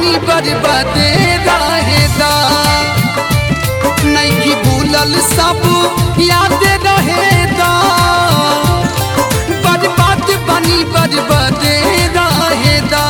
बनी बर्बादे रहेदा नहीं भूलल सब याद रहेदा बर्बाद बनी बर्बादे रहेदा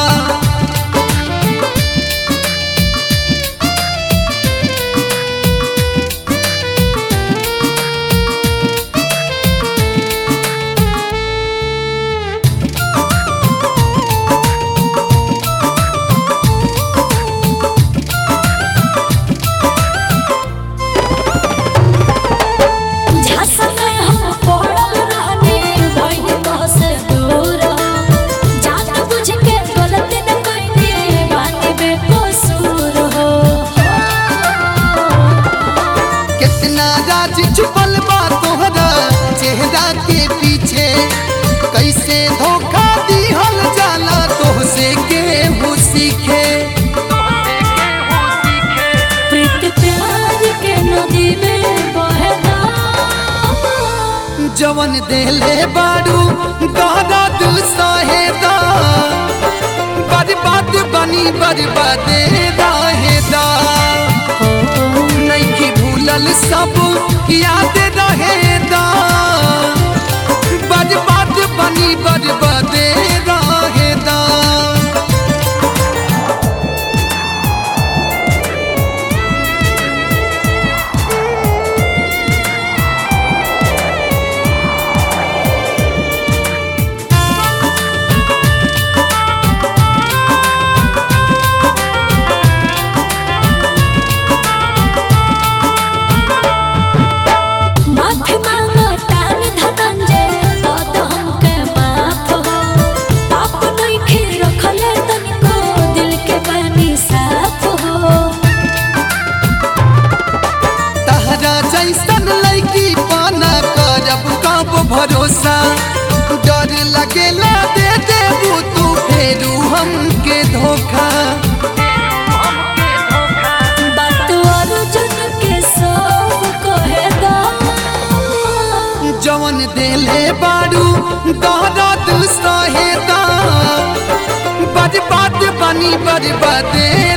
झांसा में हम पड़ल रहनी भइल तोहसे दूर जान बुझ के गलती न कइनी बानी बेकसूर हो कितना राज छुपल बा तोहरा चेहरा के पीछे कैसे धोखा दिहल जाला तोहसे केहू सीखे प्रीत प्यार के नदी में बहना जवन देले बारू गहरा दिल सहेदा बर्बाद बनी बर्बादे रहेदा नहीं भूलल सब याद रहेदा बर्बाद बनी बर्बादे रहेदा माफी मांगो तान धनंजय तो तो हमके माफ हो पाप नहीं खीर रखले तनिको दिल के पानी साफ हो तहरा जैसन लड़की पाना करब कब भरोसा डर लगेला दे देबू तू फेरू हमके धोखा बात अर्जुन के सब कहे दा जवन देले बारू दहरा दिल सहेदा बर्बाद बनी बर्बादे